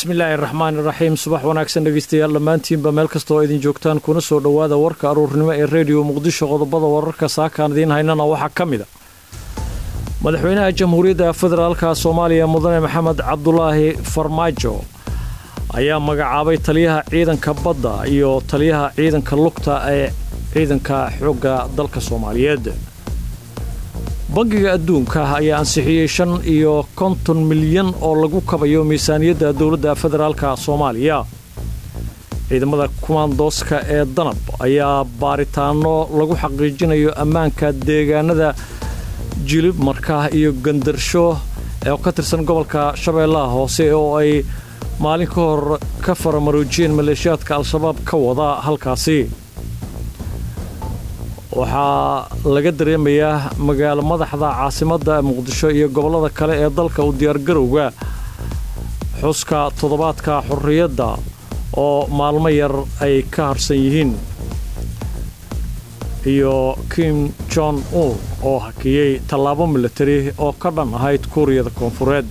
bismillaahi raxmaani raxiim subax wanaagsan dhegeystayaal dhammaantiinba meel kasta oo idin joogtaan kuna soo dhowaada warka aruurnimo ee rediyo muqdisho qodobada wararka saakaan idiin haynana waxaa ka mid a madaxweynaha jamhuuriyadda federaalka soomaaliya mudane maxamed cabdulaahi farmaajo ayaa magacaabay taliyaha ciidanka badda iyo taliyaha ciidanka lugta ee ciidanka xoogga dalka soomaaliyeed bangiga adduunka ayaa ansixiyey shan iyo konton milyan oo lagu kabayo miisaaniyadda dowladda federaalka soomaaliya ciidamada kumaandooska ee danab ayaa baaritaano lagu xaqiijinayo ammaanka deegaanada jilib markaa iyo gandarsho ee ka tirsan gobolka shabeellaha hoose oo ay maalin ka hor ka faramaroojiyeen maleeshiyaadka al-shabaab ka wada halkaasi waxaa laga dareemayaa magaalo madaxda caasimadda muqdisho iyo gobollada kale ee dalka u diyaargarowga xuska toddobaadka xorriyadda oo maalmo yar ay ka harsan yihiin iyo kim jon un oo hakiyey tallaabo milatari oo ka dhan ahayd kuuriyada koonfureed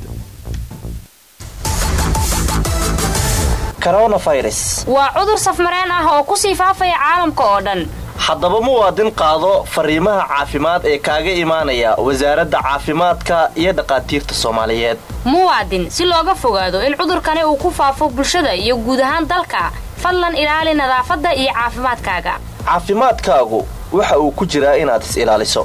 waa cudur safmareen ah oo ku sii faafaya caalamka oo dhan haddaba muwaadin qaado fariimaha caafimaad ee kaaga imaanaya wasaaradda caafimaadka iyo dhaqaatiirta soomaaliyeed muwaadin si looga fogaado in cudurkani uu ku faafo bulshada iyo guud ahaan dalka fadlan ilaali nadaafadda iyo caafimaadkaaga caafimaadkaagu waxa uu ku jiraa inaad is ilaaliso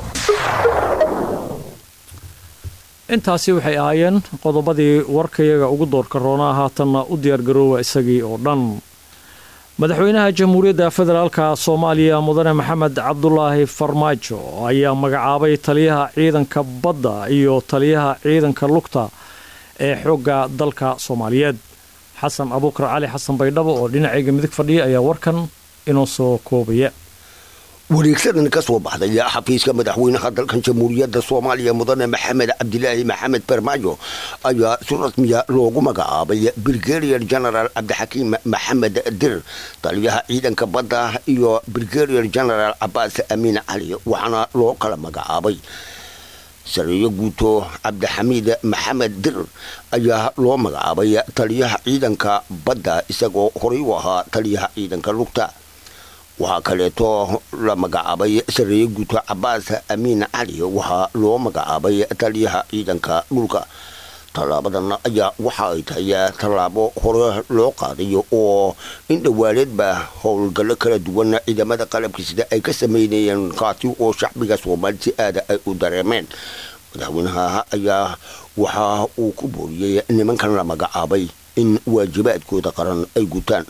intaasi waxay ahaayeen qodobadii warkayaga ugu doorka roonaa haatanna u diyaargaroowa isagii oo dhan madaxweynaha jamhuuriyadda federaalka soomaaliya mudane maxamed cabdulaahi farmaajo ayaa magacaabay taliyaha ciidanka badda iyo taliyaha ciidanka lugta ee xoogga dalka soomaaliyeed xasan abuukar cali xasan baydhabo oo dhinacayga midig fadhiya ayaa warkan inoo soo koobaya wareegsadan ka soo baxday xafiiska madaxweynaha dalkan jamhuuriyadda soomaaliya mudane maxamed cabdilaahi maxamed farmaajo ayaa si rasmiya loogu magacaabay brigadier general cabdixakiim maxamed dir taliyaha ciidanka badda iyo brigadier general cabaas amiin cali waxaana loo kala magacaabay sareeyo guuto cabdixamiid maxamed dir ayaa loo magacaabay taliyaha ciidanka badda isagoo horay u ahaa taliyaha ciidanka lugta waxaa kaleeto la magacaabay sareeye guuto cabaas amiin cali waxaa loo magacaabay taliyaha ciidanka dhulka tallaabadan ayaa waxa ay tahay tallaabo hore loo qaadayo oo in dhawaaleedba howlgallo kala duwan ciidamada qalabka sida ay ka sameynayeen kaasi oo shacbiga soomaali si aada ay u dareemeen madaxweynaha ayaa waxa uu ku booriyey nimankan la magacaabay in waajibaadkooda qaran ay gutaan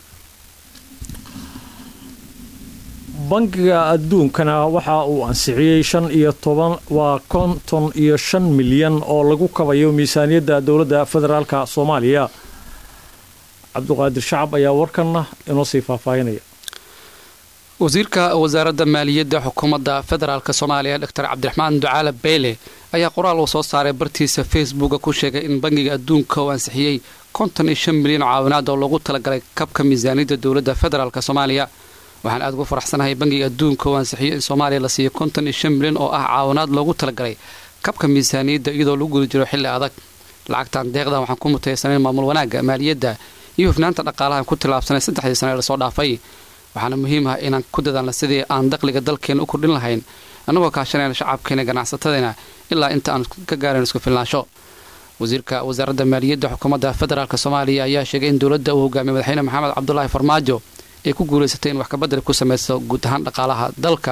bangiga adduunkana waxa uu ansixiyey shan iyo toban waa konton iyo shan milyan oo lagu kabayo miisaaniyadda dowladda federaalka soomaaliya cabduqaadir shacab ayaa warkanna inoo sii faahfaahinaya wasiirka wasaaradda maaliyadda xukuumadda federaalk soomaaliya doctor cabdiraxmaan ducaale beyle ayaa qoraal uu soo saaray bartiisa facebooka ku sheegay in bangiga adduunka uu ansixiyey konton iyo shan milyan oo caawinaad oo loogu talagalay kabka miisaaniyadda dowladda federaalk soomaaliya waxaan aad ugu faraxsanahay bangiga adduunka oo ansixiyo in soomaaliya la siiyo konton iyo shan milyan oo ah caawinaad loogu talagalay kabka miisaaniyadda iyadoo lagu guda jiro xilli adag lacagtan deeqdan waxaan ku mutaysanayn maamul wanaagga maaliyadda iyo hufnaanta dhaqaalahan ku tilaabsanay saddexdii sane ee lasoo dhaafay waxaana muhiim ah inaan ku dadaalna sidii aan dakhliga dalkeena u kordhin lahayn annagoo kaashanayna shacabkeena ganacsatadeenna ilaa inta aan ka gaarayn isku filnaansho wasiirka wasaaradda maaliyadda xukuumadda federaalk soomaaliya ayaa sheegay in dowladda uu hogaamiyay madaxweyne maxamed cabdulaahi farmaajo ay ku guulaysatay in wax kabadel ku samayso guud ahaan dhaqaalaha dalka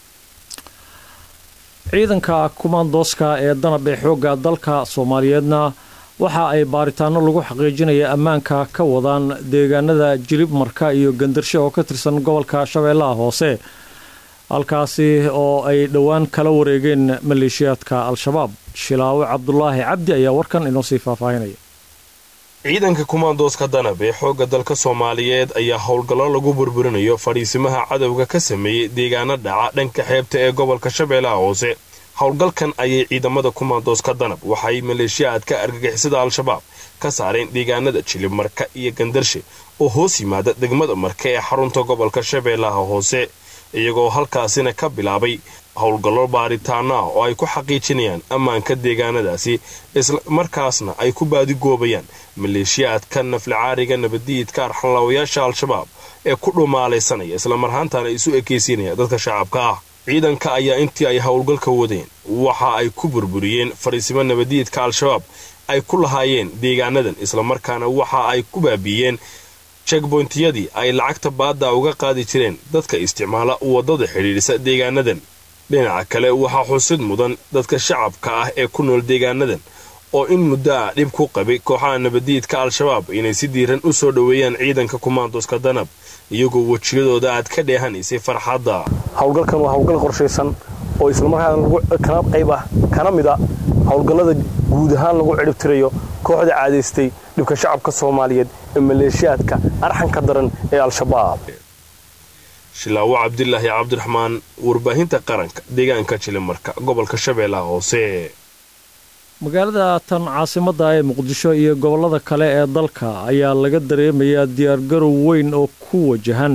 ciidanka kumaandooska ee danab ee xoogga dalka soomaaliyeedna waxa ay baaritaano lagu xaqiijinaya ammaanka ka wadaan deegaanada jilib marka iyo gandarsho oo ka tirsan gobolka shabeellaha hoose halkaasi oo ay dhowaan kala wareegeen maleeshiyaadka al-shabaab shilaawe cabdulaahi cabdi ayaa warkan inoo sii faahfaahinaya ciidanka kumaandooska danab ee xoogga dalka soomaaliyeed ayaa howlgallo lagu burburinayo fadhiisimaha cadowga ka sameeyey deegaano dhaca dhanka xeebta ee gobolka shabeellaha hoose howlgalkan ayay ciidamada kumaandooska danab waxay maleeshiyaadka argagixisada al-shabaab ka saareen deegaanada jilib marka iyo gandarshe oo hoos yimaada degmada marka ee xarunta gobolka shabeellaha hoose iyagoo halkaasina ka bilaabay howlgallo baaritaano ah oo ay ku xaqiijinayaan ammaanka deegaanadaasi islamarkaasna ay ku baadigoobayaan maleeshiyaadka naflicaariga nabadiidka arxanlaawayaasha al-shabaab ee ku dhumaalaysanaya islamarhaantana isu ekaysiinaya dadka shacabka ah ciidanka ayaa intii ay howlgalka wadeen waxa ay ku burburiyeen fariisimo nabadiidka al-shabaab ay ku lahaayeen deegaanadan islamarkaana waxa ay ku baabiiyeen jegboyntiyadii ay lacagta baadda uga qaadi jireen dadka isticmaala waddada xidhiidhisa deegaanadan dhinaca kale waxaa xusid mudan dadka shacabka ah ee ku nool deegaanadan oo in muddo ah dhib ku qabay kooxaha nabadiidka al-shabaab inay si diiran u soo dhoweeyaan ciidanka kumaandoska danab iyagoo wejiyadooda aad ka dheehanaysay farxadda howlgalkan waa howlgal qorshaysan oo islamarkaana kana qayb ah kana mid a howlgallada guud ahaan lagu cidhibtirayo kooxda caadaystay dhibka shacabka soomaaliyeed ee maleeshiyaadka arxanka daran ee al-shabaab shilaawo cabdilaahi cabdiraxmaan warbaahinta qaranka deegaanka jilimarka gobolka shabeellaha hoose magaalada tan caasimadda ee muqdisho iyo gobollada kale ee dalka ayaa laga dareemayaa diyaargarow weyn oo ku wajahan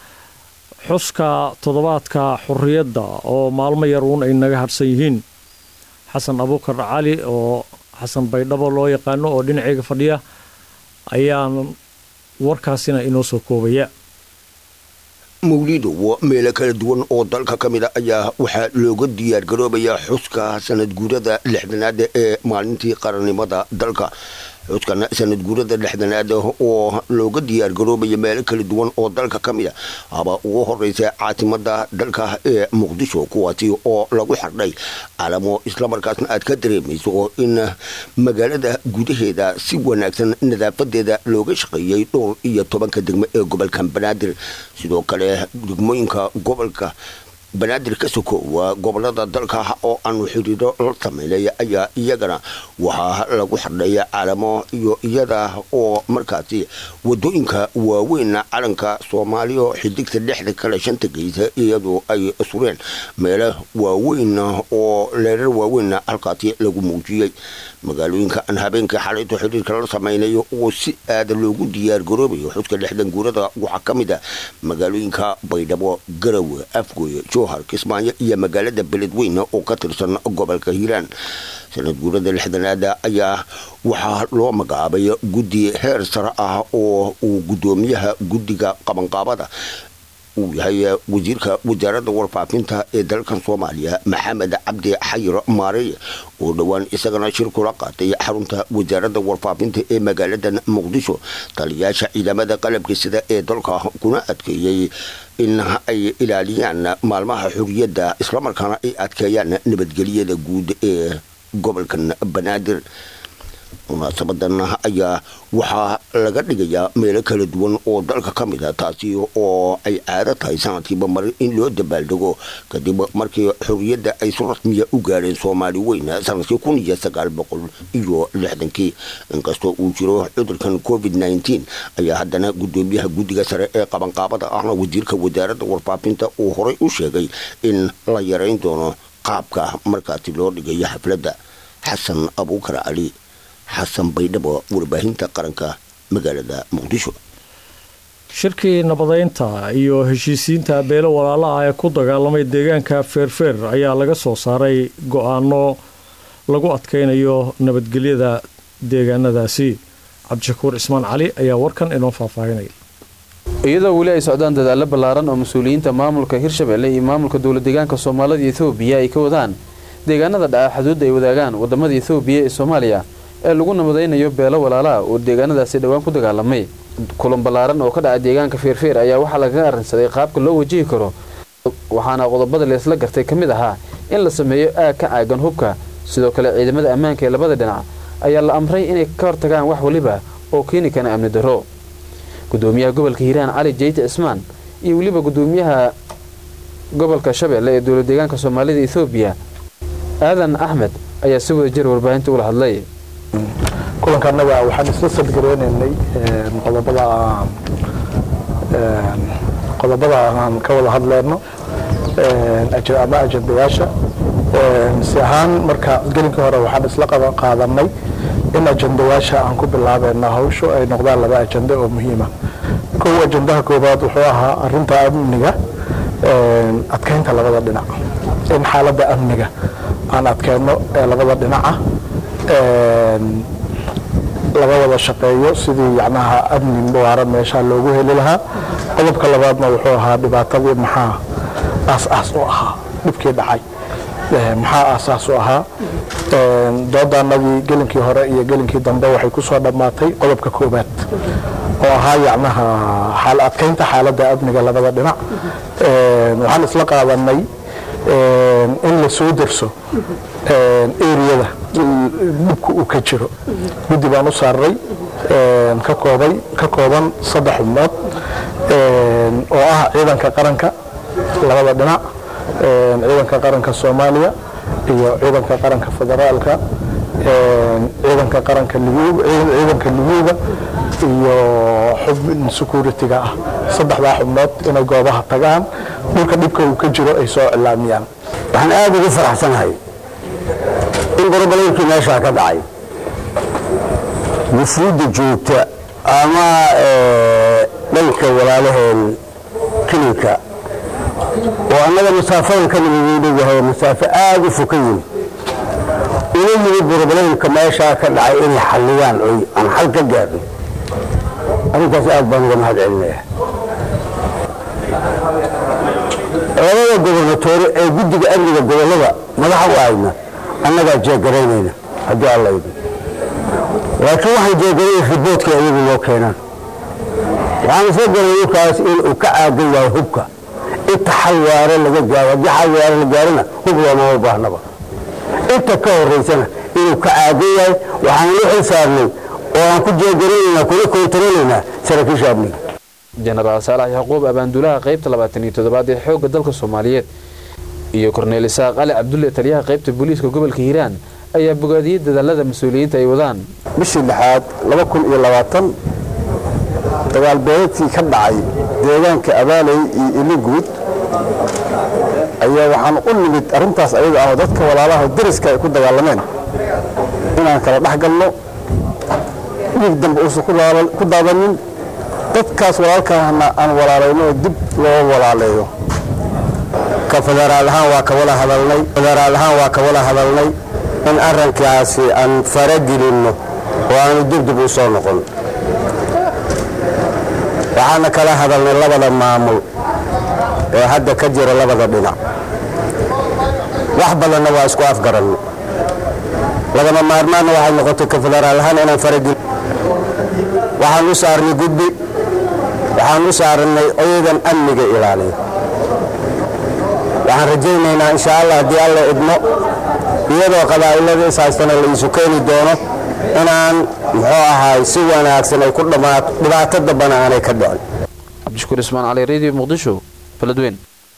xuska toddobaadka xorriyadda oo maalmo yar uun ay naga hadhsan yihiin xasan abuukar cali oo xasan baydhabo loo yaqaano oo dhinaceyga fadhiya ayaan warkaasina inoo soo koobaya mawlido meelo kala duwan oo dalka ka mid a ayaa waxaa looga diyaargaroobayaa xuska sanad guurada lixdanaad ee maalintii qarannimada dalka xuskan sanad guurada lixdanaad oo looga diyaargaroobaya meelo kala duwan oo dalka ka mid a haba ugu horeysa caasimada dalka ee muqdisho kuwaasi oo lagu xardhay calamo islamarkaasna aad ka dareemayso in magaalada gudaheeda si wanaagsan nadaafadeeda looga shaqeeyey dhowr iyo tobanka degmo ee gobolka banaadir sidoo kale degmooyinka gobolka banaadir ka sokoowa gobolada dalka oo aanu xiriiro la sameynay ayaa iyagana waxaa lagu xardhaya calamo iyo iyada oo markaasi wadooyinka waaweyn calanka soomaaliya xidigta dhexda kale shanta geysa iyadoo ay sureen meelo waaweyn oo leerar waaweyn halkaasi lagu muujiyey magaalooyinka aan habeenkii xalayto xiriirka la sameynayo oo si aada loogu diyaargaroobayo xuska lixdan guurada waxaa ka mid a magaalooyinka baydhabo garowe afgoye jowhar kismaayo iyo magaalada beledweyne oo ka tirsan gobolka hiiraan sanad guurada lixdanaada ayaa waxaa loo magacaabay guddi heer sare ah oo uu guddoomiyaha guddiga qabanqaabada uu yahay wasiirka wasaaradda warfaafinta ee dalkan soomaaliya maxamed cabdi xayir maarey oo dhowaan isagana shir kula qaatay xarunta wasaaradda warfaafinta ee magaaladan muqdisho taliyaasha ciidamada qalabka sida ee dalka kuna adkeeyey in ay ilaaliyaan maalmaha xuriyadda islamarkaana ay adkeeyaan nabadgelyada guud ee gobolkan banaadir munaasabadan ayaa waxaa laga dhigayaa meelo kala duwan oo dalka ka mid a taasi oo ay caado tahay sanadkiiba mar in loo dabaaldego kadib markii xorriyadda ay si rasmiya u gaareen soomaali weyn sanadkii kun iyo sagaal boqol iyo lixdankii inkastoo uu jiro cudurkan covid nneteen ayaa haddana guddoomiyaha guddiga sare ee qabanqaabada ahna wasiirka wasaaradda warfaafinta uu horay u sheegay in la yarayn doono qaabka markaasi loo dhigayo xafladda xasan abuukar cali xasan baydhabo warbaahinta qaranka magaalada muqdisho shirkii nabadaynta iyo heshiisiinta beelo walaalaha ee ku dagaalamay deegaanka feerfeer ayaa laga soo saaray go-aano lagu adkaynayo nabadgelyada deegaanadaasi cabdishakuur cismaan cali ayaa warkan inoo faahfaahinaya iyadoo weli ay socdaan dadaallo ballaaran oo mas-uuliyiinta maamulka hirshabelle iyo maamulka dowla deegaanka soomaalida etoobiya ay ka wadaan deegaanada dhaca xuduudda ay wadaagaan wadamada etoobiya ee soomaaliya ee lagu nabadaynayo beelo walaalaha oo deegaanadaasi dhowaan ku dagaalamay kulan ballaaran oo ka dhaca deegaanka feerfeer ayaa waxaa lagaga arrinsaday qaabka loo wajihi karo waxaana qodobada leesla gartay ka mid ahaa in la sameeyo aag ka caagan hubka sidoo kale ciidamada ammaanka ee labada dhinac ayaa la amray inay ka hortagaan wax waliba oo keeni kana amni darro gudoomiyaha gobolka hiiraan cali jeyte cismaan iyo weliba gudoomiyaha gobolka shabeelle ee dowla deegaanka soomaalida ethoobiya aadan axmed ayaa si wada jir warbaahinta ula hadlay kulankaanaga waxaan isla sadgareynaynay qodobada qodobada aan ka wada hadleyno ama ajandayaasha si ahaan marka gelinka hore waxaan isla qaadanay in ajandayaasha aan ku bilaabeyna hawshu ay noqdaan laba ajanda oo muhiima kow ajandaha koobaad wuxuu ahaa arinta amniga adkeynta labada dhinac in xaaladda amniga aan adkeyno ee labada dhinaca laga wada shaqeeyo sidii yacnaha amni waara meesha loogu heli lahaa qodobka labaadna wuxuu ahaa dhibaatadii maxaa aas-aas u ahaa dhibkii dhacay maxaa aasaas u ahaa doodaanadii gelinkii hore iyo gelinkii dambe waxay ku soo dhammaatay qodobka koobaad oo ahaa yacnaha xaal adkeynta xaaladda amniga labada dhinac waxaan isla qaadanay in la soo derso eriyada dhibka uu ka jiro guddi baan u saaray ka koobay ka kooban saddex xubnood oo ah ciidanka qaranka labada dhinac ciidanka qaranka soomaaliya iyo ciidanka qaranka federaalka ciidanka qaranka ciidanka liguuga iyo xubin security-ga ah saddexdaa xubnood inay goobaha tagaan dhulka dhibka uu ka jiro ay soo cilaamiyaan waxaan aada ugu faraxsanahay in gorobolaykii meeshaa ka dhacay wufuudda joogta ama dhanka walaalaheen kilinka oo annaga masaafadan ka nabaduu dhowahay masaafo aada u foka yimi ina yimid gorobolaynka meeshaa ka dhacay inay xalliyaan oy aan xal ka gaarno arrintaas aad baan uga mahad celinaya labada gobernatoore ee guddiga amniga gobollada madaxa u ahayna annagaa jeegaraynayna haddii alla idin laakiin waxaan jeegaray riboodka iyagu loo keenaan waxaan isla garay ninkaas inuu ka caagan yahay hubka inta xal waare laga gaaro haddii xal waare la gaarona hub loomama baahnaba inta ka horaysana inuu ka caagan yahay waxaan la xil saarnay oo aan ku jeegaraynaynaa kuna koontarolaynaa saraakiisha amniga jenaraal saalax yacquub abaanduulaha qaybta labaatan iyo toddobaad ee xoogga dalka soomaaliyeed iyo korneel isaaq ali cabdulle taliyaha qaybta booliiska gobolka hiiraan ayaa bogaadiyey dadaalada mas-uuliyiinta ay wadaan bishii lixaad laba kun iyo labaatan dagaal beeladkii ka dhacay deegaanka abaaley iyo iliguud ayaa waxaan u nimid arrintaas ayaga ah oo dadka walaalaha dariska ay ku dagaalameen inaan kala dhex galno dhiig dambe uusan ku daadanin dadkaas walaalkaana aan walaalayno oo dib loo walaaleeyo ka federaal ahaan waa ka wada hadalnay federaal ahaan waa ka wada hadalnay in arrinkaasi aan faragelinno oo aanu dibdib u soo noqon waxaana kala hadalnay labada maamul ee hadda ka jira labada dhinac wax badanna waa isku afgaranno lagama maarmaanna waxay noqotay ka federaal ahaan inaan faragelin waxaan u saarnay guddi waxaan u saarnay ciidan amniga ilaaliya waxaan rajaynaynaa insha allah haddii alla idmo iyadoo qabaa'ilada is haystana la iisu keeni doono inaan muxuu ahaay si wanaagsan ay ku dhammaato dhibaato dambana aanay ka dhicin cabdishukuur ismaan cali radio muqdisho baladweyn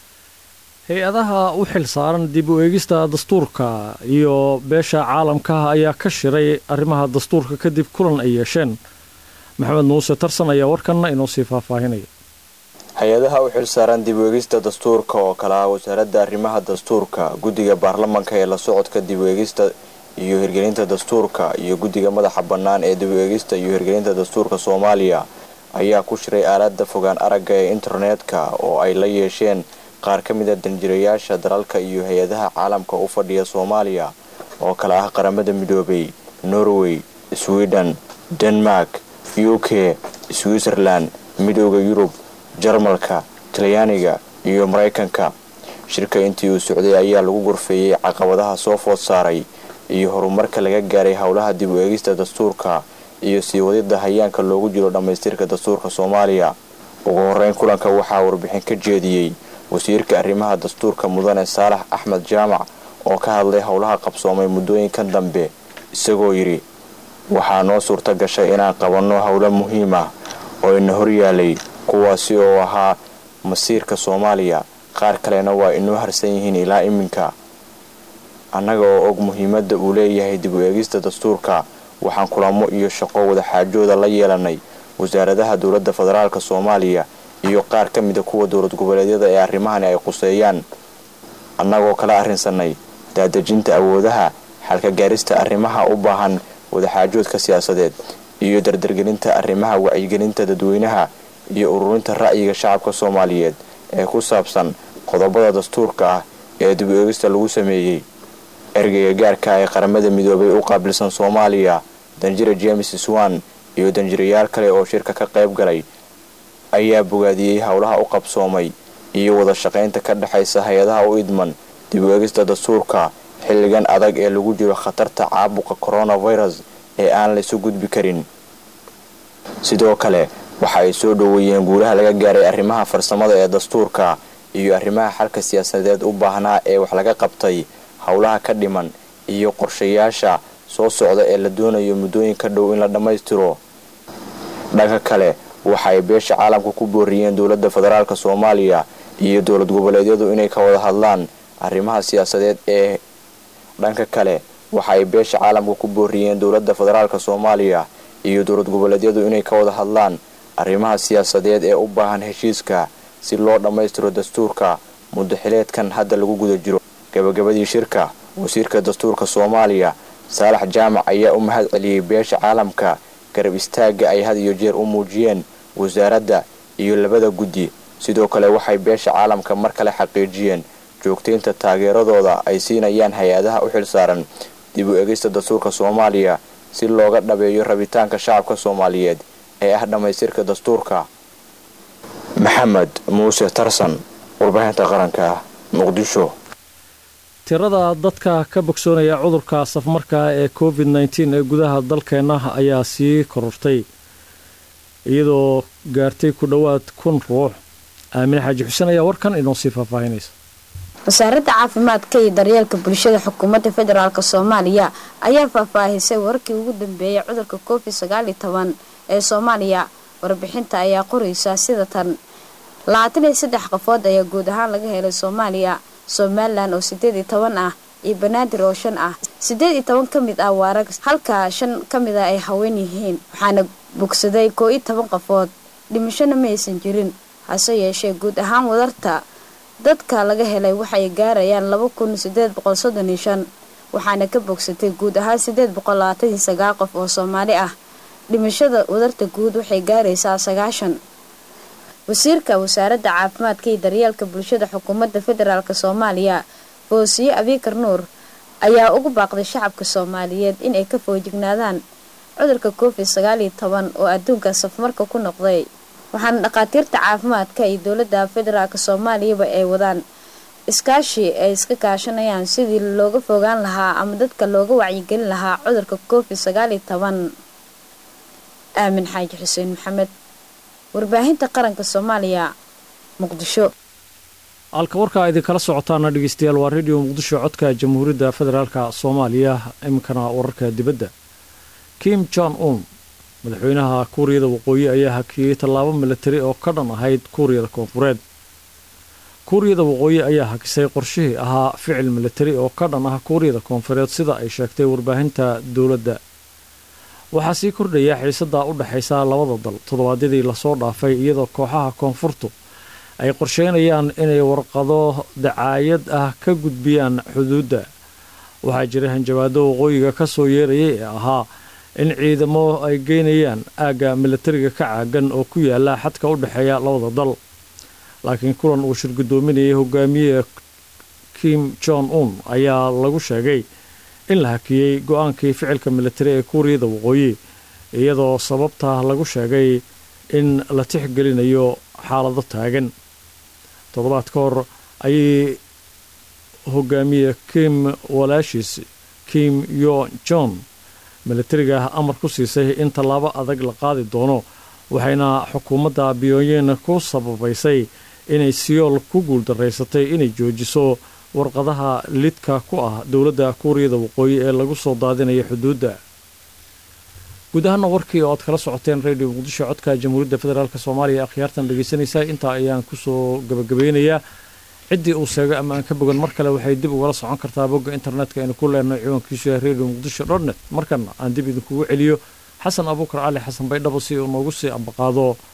hay-adaha u xil saaran dib u eegista dastuurka iyo beesha caalamkaha ayaa ka shiray arrimaha dastuurka kadib kulan ay yeesheen maxamed muuse tarsan ayaa warkanna inoo sii faahfaahinaya hay-adaha u xil saaran dib u eegista dastuurka oo kale ah wasaaradda arrimaha dastuurka guddiga baarlamanka ee la socodka dib u eegista iyo hirgelinta dastuurka iyo guddiga madaxa bannaan ee dib u eegista iyo hirgelinta dastuurka soomaaliya ayaa ku shiray aalada fogaan aragga ee internetka oo ay la yeesheen qaar ka mid a danjirayaasha dalalka iyo hay-adaha caalamka u fadhiya soomaaliya oo kale ah qaramada midoobay norway sweden denmark u k switzerland midooda yurub jarmalka talyaaniga iyo maraykanka shirka intii uu socday ayaa lagu gorfeeyey caqabadaha soo food saaray iyo horumarka laga gaaray howlaha dib u eegista dastuurka iyo sii wadida hayaanka loogu jiro dhammaystirka dastuurka soomaaliya ugu horeyn kulanka waxaa warbixin ka jeediyey wasiirka arrimaha dastuurka mudane saalax axmed jaamac oo ka hadlay howlaha qabsoomay muddooyinkan dambe isagoo yidhi waxaa noo suurta gashay inaan qabanno howlo muhiim ah oo ina horyaalay kuwaasi oo ahaa masiirka soomaaliya qaar kalena waa inoo harsan yihiin ilaa iminka annaga oo og muhiimadda uu leeyahay dib u eegista dastuurka waxaan kulamo iyo shaqo wadaxaajooda la yeelanay wasaaradaha dowladda federaalk soomaaliya iyo qaar ka mida kuwa dowlad goboleedyada ee arrimahani ay quseeyaan annagoo kala arrinsanay daadejinta awoodaha xalka gaarista arrimaha u baahan wadaxaajoodka siyaasadeed iyo dardargelinta arrimaha wacyigelinta dadweynaha iyo ururinta ra'yiga shacabka soomaaliyeed ee ku saabsan qodobada dastuurka ah ee dib eegista lagu sameeyey ergeyga gaarka ee qaramada midoobay u qaabilsan soomaaliya danjira james swan iyo danjirayaal kale oo shirka ka qayb galay ayaa bogaadiyey howlaha u qabsoomay iyo wada shaqaynta ka dhexaysa hay-adaha u idman dib eegista dastuurka xilligan adag ee lagu jiro khatarta caabuqa coronavirus ee aan laysu gudbi karin sidoo kale waxa ay soo dhoweeyeen guulaha laga gaaray arrimaha farsamada ee dastuurka iyo arrimaha xalka siyaasadeed u baahnaa ee wax laga qabtay howlaha ka dhiman iyo qorshayaasha soo socda ee la doonayo muddooyinka dhow in la dhammaystiro dhanka kale waxa ay beesha caalamka ku booriyeen dowladda federaalk soomaaliya iyo dowlad goboleedyadu inay ka wada hadlaan arrimaha siyaasadeed ee dhanka kale waxa ay beesha caalamka ku booriyeen dowladda federaalk soomaaliya iyo dowlad goboleedyadu inay ka wada hadlaan arrimaha siyaasadeed ee u baahan heshiiska si loo dhammaystiro dastuurka muddaxileedkan hadda lagu guda jiro gabagabadii shirka wasiirka dastuurka soomaaliya saalax jaamac ayaa u mahad celiyey beesha caalamka garab istaagga ay had iyo jeer u muujiyeen wasaaradda iyo labada guddi sidoo kale waxay beesha caalamka mar kale xaqiijiyeen joogtaynta taageeradooda ay siinayaan hay-adaha u xilsaaran dib u egista dastuurka soomaaliya si looga dhabeeyo rabitaanka shacabka soomaaliyeed ee ah dhammaystirka dastuurka maxamed muuse tarsan warbaahinta qaranka muqdisho tirada dadka ka bogsoonaya cudurka safmarka ee covid nteen ee gudaha dalkeenna ayaa sii korortay iyadoo gaartay ku dhowaad kun ruux aamine xaaji xuseen ayaa warkan inoo sii faahfaahinaysa wasaaradda caafimaadka iyo daryeelka bulshada xukuumadda federaalk soomaaliya ayaa faahfaahisay wararkii ugu dambeeyay cudurka covid sagaaliyo toban ee soomaaliya warbixinta ayaa qoraysa sida tan labaatan iyo saddex qofood ayaa guud ahaan laga helay soomaaliya somalilan oo sideed iyo toban ah iyo banaadir oo shan ah sideed iyo toban ka mid ah waa rag halka shan ka mid ah ay haween yihiin waxaana bogsaday koo iyo toban qofood dhimashona ma aysan jirin hase yeeshee guud ahaan wadarta dadka laga helay waxay gaarayaan laba kun sideed boqol soddon iyo shan waxaana ka bogsatay guud ahaan sideed boqol labaatan iyo sagaal qof oo soomaali ah dhimashada wadarta guud waxay gaaraysaa sagaashan wasiirka wasaaradda caafimaadka iyo daryeelka bulshada xukuumadda federaalk soomaaliya foosiye abiikar nuur ayaa ugu baaqday shacabka soomaaliyeed inay ka foojignaadaan cudurka covid sagaaliyo toban oo adduunka safmarka ku noqday waxaana dhakhaatiirta caafimaadka iyo dowladda federaalk soomaaliyaba ay wadaan iskaashi ay iska kaashanayaan sidii looga fogaan lahaa ama dadka looga wacyigelin lahaa cudurka covid sagaaliyo toban aamin xaaji xuseen maxamed warbaahinta qaranka soomaaliya muqdisho halka warkaa idinkala socotaana dhegeystayaal waa radio muqdisho codka jamhuuriyadda federaalk soomaaliya iminkana wararka dibadda kim jon un madaxweynaha kuuriyada waqooyi ayaa hakiyey tallaabo milatari oo ka dhan ahayd kuuriyada koonfureed kuuriyada waqooyi ayaa hakisay qorshihii ahaa ficil milatari oo ka dhan ah kuuriyada koonfureed sida ay sheegtay warbaahinta dowladda waxaa sii kordhaya xiisadda u dhexaysa labada dal toddobaadyadii lasoo dhaafay iyadoo kooxaha koonfurtu ay qorsheynayaan inay warqado dacaayad ah ka gudbiyaan xuduudda waxaa jira hanjabaado waqooyiga ka soo yeerayay ee ahaa in ciidamo ay geynayaan aagga milatariga ka caagan oo ku yaala xadka u dhexeeya labada dal laakiin kulan uu shirgudoominayay hogaamiye kim jon un ayaa lagu sheegay in la hakiyey go-aankii ficilka milatari ee kuuriyada waqooyi iyadoo sababta lagu sheegay in la tixgelinayo xaalado taagan toddobaad ka hor ayay hogaamiye kim walaashiis kim yo jon milatariga amar ku siisay in tallaabo adag la qaadi doono waxayna xukuumadda biyooyin ku sababaysay inay siyool ku guuldaraysatay inay joojiso warqadaha lidka ku ah dowladda kuuriyada waqooyi ee lagu soo daadinaya xuduudda guud ahaana warkii oo aad kala socoteen radio muqdisho codka jamhuuriyadda federaalk soomaaliya akhyaartan dhegaysanaysaa intaa ayaan kusoo gabagabeynayaa ciddii uu sheegay ama aan ka bogan mar kale waxay dib ugala socon kartaa bogga internetka aynu ku leenahay ciwaankiisu yahay radio muqdisho dotnet markana aan dib idinkugu celiyo xasan abuukar cali xasan baydhabo si uu noogu sii ambaqaado